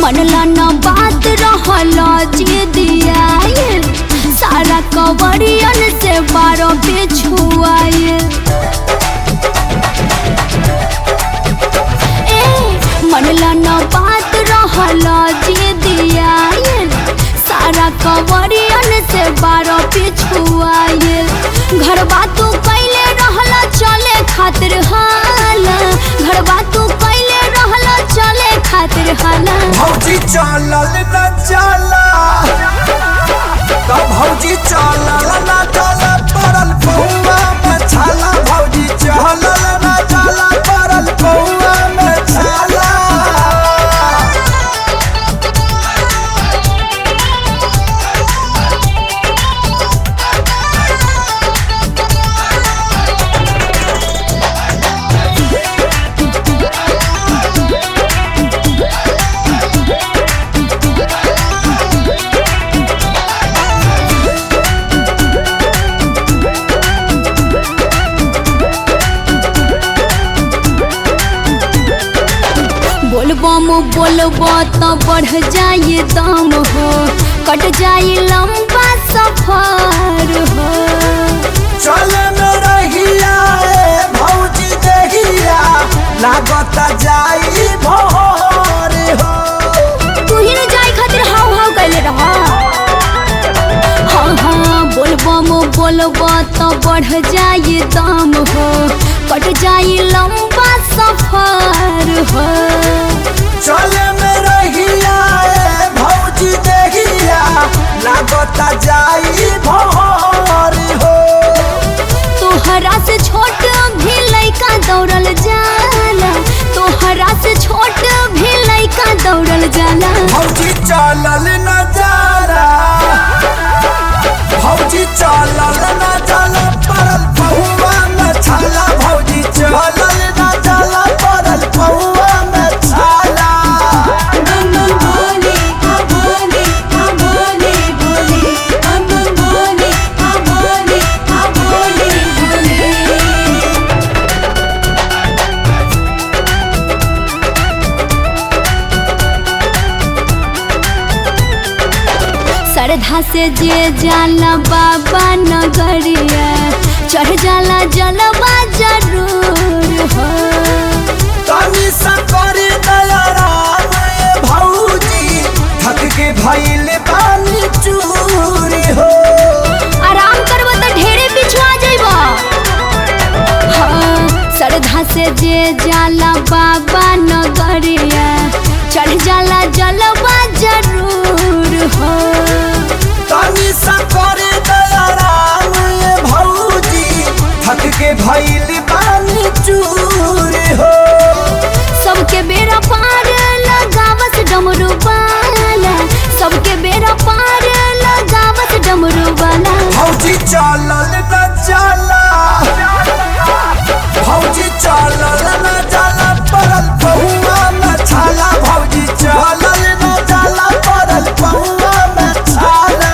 मनला न बात रहला जे दियाए सारा कवरियन से बारो पे छुआए ए मनला न बात रहला जे दियाए सारा कवरियन से बारो पे छुआए घर बातू कैले रहला चले खातिर हाला घर बातू कैले रहला चले खातिर हाला भौजी चलल न चला तो भौजी चलल न चला पड़ल पौआ में छाला भौजी चलल न चला पड़ल पौआ में छाला बोलबम बोलब तो बढ़ जाए दम हो कट जाए लंबा सफर हो चले में रहिया ए भौजी देहिया लागत जाई भोर हो तू ही न जाए खातिर हाव हाव कैले रह हाँ हाँ बोलबम बोलब तो बढ़ जाए दम हो कट जाए लंबा सफर हो चले में रहिया ए भौजी देहिया लागत जाई भोर हो तोहरा से छोट भी लइका दौड़ल जाला तोहरा से छोट भी लइका दौड़ल जाला भौजी चलल न जारा भौजी चलल न चला पड़ल पहुआ में छाला भौजी चलल न चला पड़ल पहुआ में छाला श्रद्धा से जे जाला बाबा नगरिया चढ़ जाला जलवा जरूर हो तनी सकर दयाराम ए भौजी थक के भइल बानी चूरी हो आराम करब तो ढेरे पिछुआ जइबा हाँ श्रद्धा से जे जाला बाबा नगरिया चढ़ जाला जलवा जरूर हो तनी सकर दयाराम ए भौजी थक के भइल बानी चूरी हो सबके बेरा पार लगावस डमरू वाला सबके बेरा पार लगावस डमरू वाला भौजी चलल न चला भौजी चलल न चला पड़ल पहुआ में छाला भौजी चलल न चला पड़ल पहुआ में छाला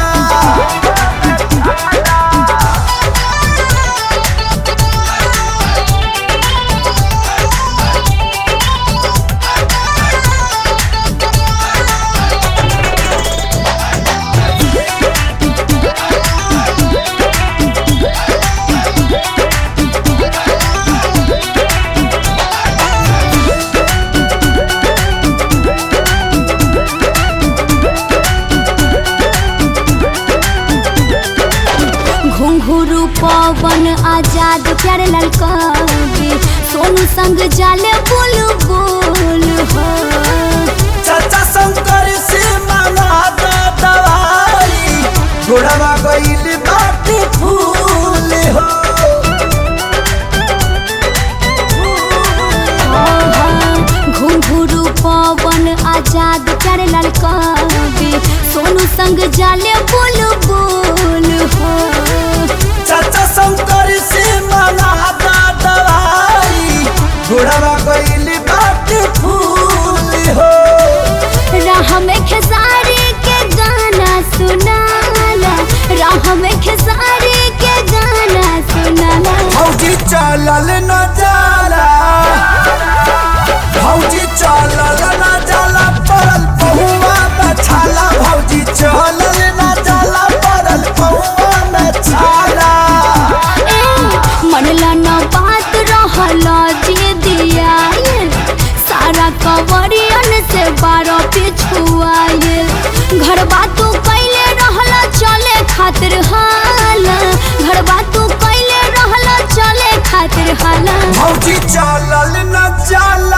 घुंघरू पवन आजाद प्यारे लाल कवि सोनू संग जाले बोल बोल हो चाचा शंकर से मांगा दा दवाई गोड़वा गईल बाटी फूल हो घुंघरू पवन आजाद प्यारे लाल कवि सोनू संग जाले बोल बोल हो चाचा शंकर से मांगा दा दवाई गोड़वा गईल बाटी फूल हो राह में खेसारी के गाना सुनाला राह में खेसारी के गाना सुनाला भौजी चलल न जाला भौजी चलल न जाला पड़ल पहुआ चलल न जाला पड़ल पौआ में छाला ए मनला न बात रहल जे दियाए सारा कवरियन से बारह पिछुआए घर बातू कैले रहल चले खातिर हाल घर बातू कैले रहल चले खातिर हाल भौजी चलल न जाला